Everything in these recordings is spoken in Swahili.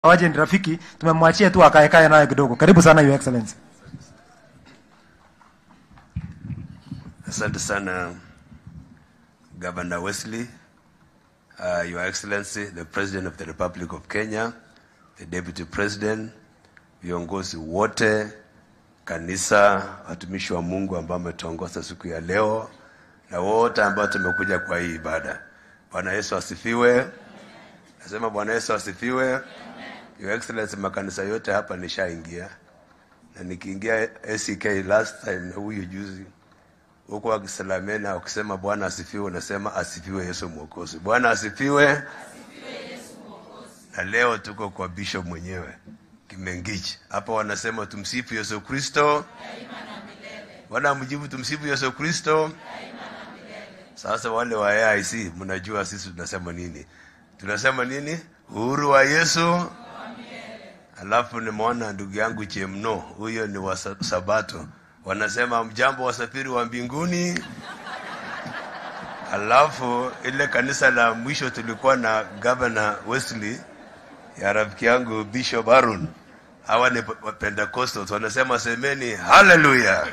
waje ni rafiki, tumemwachia tu akae kae naye kidogo. Karibu sana Your Excellency. Asante sana Governor Wesley, uh, Your Excellency, the President of the Republic of Kenya, the Deputy President, viongozi wote, kanisa, watumishi wa Mungu ambao wametuongoza siku ya leo na wote ambao tumekuja kwa hii ibada. Bwana Yesu asifiwe. Nasema Bwana Yesu asifiwe. Your Excellency, makanisa yote hapa nishaingia na nikiingia ACK last time na huyu juzi huko wakisalamena wakisema Bwana asifiwe, unasema asifiwe Yesu Mwokozi. Bwana asifiwe. Na leo tuko kwa bishop mwenyewe Kimengichi hapa, wanasema tumsifu Yesu Kristo. Wanamjibu tumsifu Yesu Kristo. Sasa wale wa AIC mnajua sisi tunasema nini? Tunasema nini? Uhuru wa Yesu. Alafu nimeona ndugu yangu Chemno, huyo ni wa Sa- Sabato, wanasema mjambo wasafiri wa mbinguni. Alafu ile kanisa la mwisho tulikuwa na Governor Wesley ya rafiki yangu Bishop Aaron, hawa ni wa Pentecostals, wanasema semeni haleluya.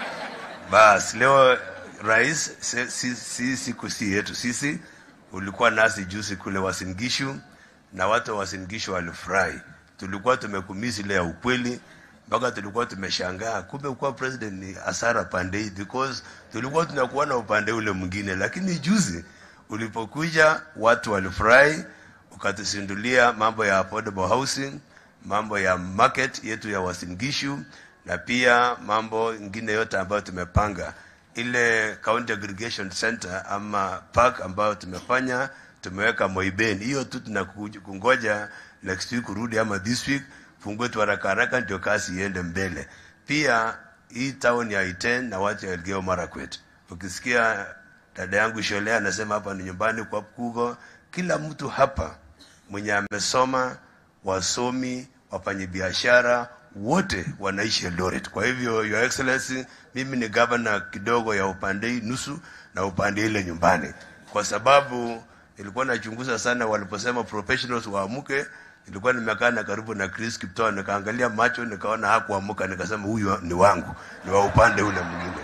Bas, leo rais, si, si, si siku si yetu sisi, ulikuwa nasi juzi kule Wasingishu na watu wa Wasingishu walifurahi. Tulikuwa tumekumisi ile ya ukweli mpaka tulikuwa tumeshangaa, kumbe kuwa president ni hasara pande hii, because tulikuwa tunakuwa na upande ule mwingine, lakini juzi ulipokuja watu walifurahi, ukatusindulia mambo ya affordable housing, mambo ya market yetu ya Wasingishu na pia mambo ingine yote ambayo tumepanga ile county aggregation center ama park ambayo tumefanya tumeweka Moiben. Hiyo tu tunakungoja next week urudi ama this week fungue tu haraka haraka, ndio kazi iende mbele. Pia hii town ya Iten na watu ya Elgeyo Marakwet, ukisikia dada yangu Shole anasema hapa ni nyumbani kwa Kugo, kila mtu hapa mwenye amesoma, wasomi, wafanyabiashara wote wanaishi Eldoret. Kwa hivyo Your Excellency, mimi ni governor kidogo ya upande hii nusu na upande ile nyumbani, kwa sababu nilikuwa nachunguza sana waliposema professionals waamuke. Nilikuwa nimekaa na karibu na Chris Kiptoo, nikaangalia macho, nikaona hakuamuka, nikasema huyu ni wangu, ni wa upande ule mwingine.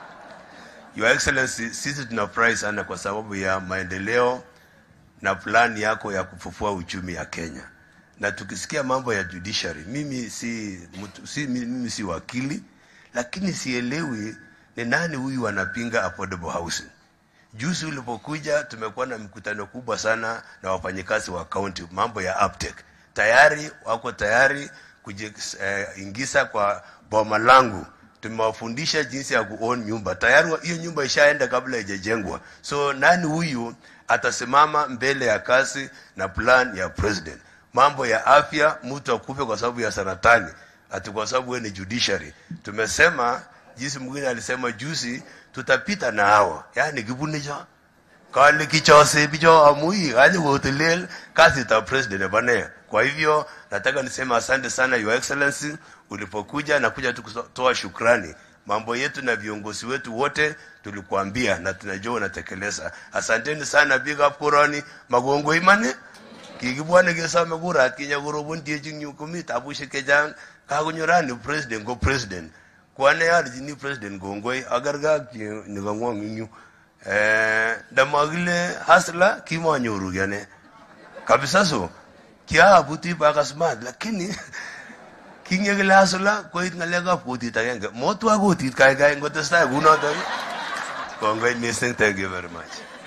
Your Excellency, sisi tunafurahi sana kwa sababu ya maendeleo na plani yako ya kufufua uchumi ya Kenya. Na tukisikia mambo ya judiciary, mimi si, mtu, si mimi si wakili, lakini sielewi ni nani huyu anapinga affordable housing. Juzi ulipokuja tumekuwa na mkutano kubwa sana na wafanyikazi wa county, mambo ya uptake. Tayari wako tayari kujiingiza eh, kwa boma langu. Tumewafundisha jinsi ya kuown nyumba. Tayari wa- hiyo nyumba ishaenda kabla haijajengwa. So nani huyu atasimama mbele ya kazi na plan ya president? Mambo ya afya, mtu akufe kwa sababu ya saratani, ati kwa sababu wewe ni judiciary. Tumesema jinsi mwingine alisema juzi, tutapita na hawa, yani kibunicho kale kichose bicho amui aje kutelel kazi ta president bane. Kwa hivyo nataka niseme asante sana your excellency, ulipokuja na kuja tu kutoa shukrani. Mambo yetu na viongozi wetu wote tulikuambia na tunajua unatekeleza. Asanteni sana, big up kurani magongo imane kikibwane kesome kurat kinya korobon tiechin yu komi tabushek chechang kakonyorani president ko president kwane archini president kongoi akerke ak chi- nikangwong ing yu Eh, ndamakile hasla kimanyoru kiane kabisa so kiaabuti paka smart lakini kingekile hasla koit ngalekab kutit agenge motwa kutit kaikai ngotestai kunotok kongoi missing thank you very much